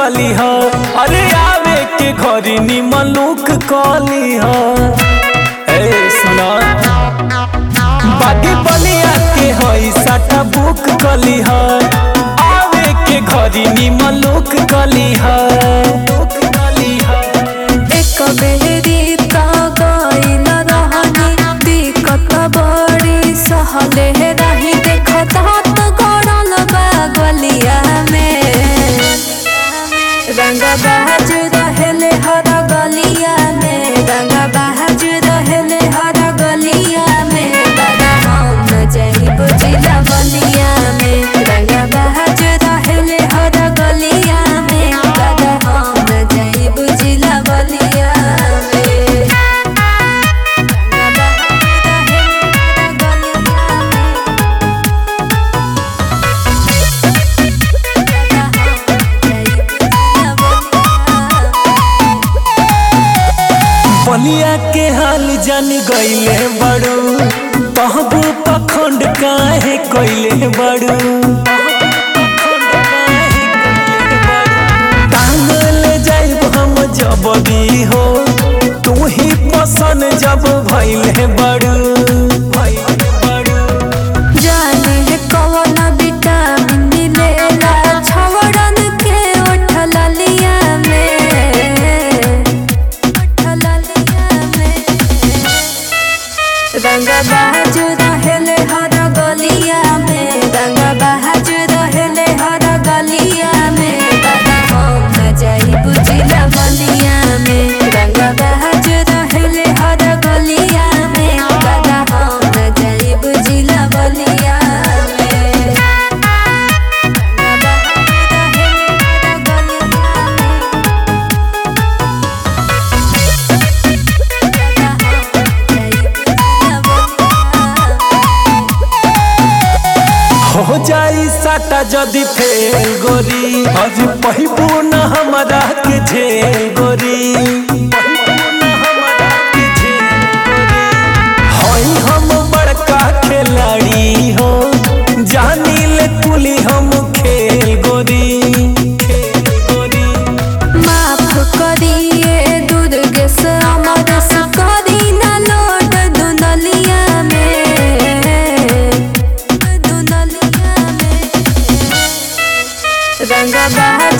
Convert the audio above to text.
कली ह अरे आवे के घरी निमन लुक कली ह ए सुना बागी बलिया के हई साटा बुक कली ह आवे के घरी निमन लुक कली ह लुक कली ह एक बेरी का गइल रहनी दिक्कत बड़ी सहले रही देखत हाथ गड़ल बा गलिया में रंग बहज रहेले हर गलिया में रंग बहज रहेले हर गलिया में दादा हम जाइब जिला बलिया में रंग बहज रहेले हर गलिया में दादा हम जाइब जिला बलिया में रंग बहज रहेले हर गलिया में बलिया के हाल जान गईले बड़ू कहबू पखंड काहे कइले बड़ू टांगल जाइब हम जब भी हो तू ही पसंद जब भइले बड़ू भइले बड़ू जाने कौन विटामिन मिलेला छवड़न के उठल लिया में उठल लिया में रंग बाज रहेले हर गलिया में रंग बाज रहेले हर गलिया में दादा हम जाइब जिला बलिया में रंग बाज रहेले हर गलिया में दादा हम जाइब जिला बलिया में रंग बाज रहेले हर गलिया में हो जाई साटा जदि फेल गोरी आज पहिबू न हमरा के झेल गोरी हई हम बड़का खिलाड़ी हो जानी ले कुली हम खेल गोरी खेल गोरी माफ करिए दुर्गेश अमरस करी न लोट दुनलिया में दुनलिया में रंग बहज